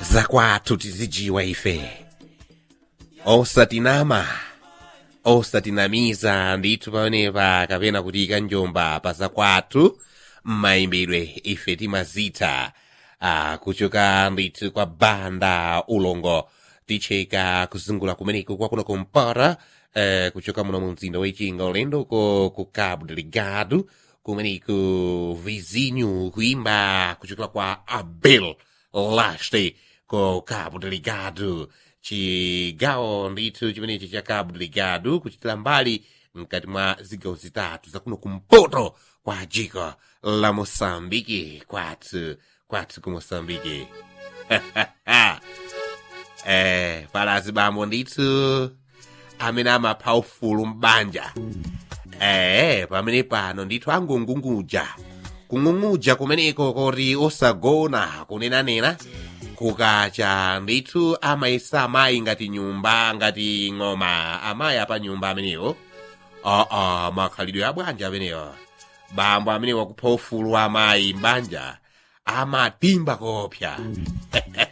zakwathu tizijiwa ife osatinama osatinamiza ndithu pamenepa kapena kutika njomba pa zakwathu m'mayimbidwe ife timazitha ah, kuchoka ndithu kwa banda ulongo ticheka kuzungula kumeneko kwakuno kumpara eh, kuchoka muno mu mzinda wechinga ulendo ko ku cabo delegado kumeneko vizinho kuimba kuchokera kwa abel laste ko cabo delegado chigawo ndithu chimenechi cha cabo delegado kuchitira mbali mkati mwa zigawo zitatu zakuno kumpoto kwa jiko la moçambike kwathu kwathu ku moçambike eh pala azibambo ndithu amene amapha ufulu m'banja eh pamene pano ndithu angung'ung'udza kung'ung'udza kumeneko koti osagona kunenanena kukacha ndithu amayesa amayi ngati nyumba ngati ng'oma amayi apa nyumba amenewo aa makhalidwe abwanja amenewo bambo amene wakupha ufulu wa amayi m'banja amatimba kopya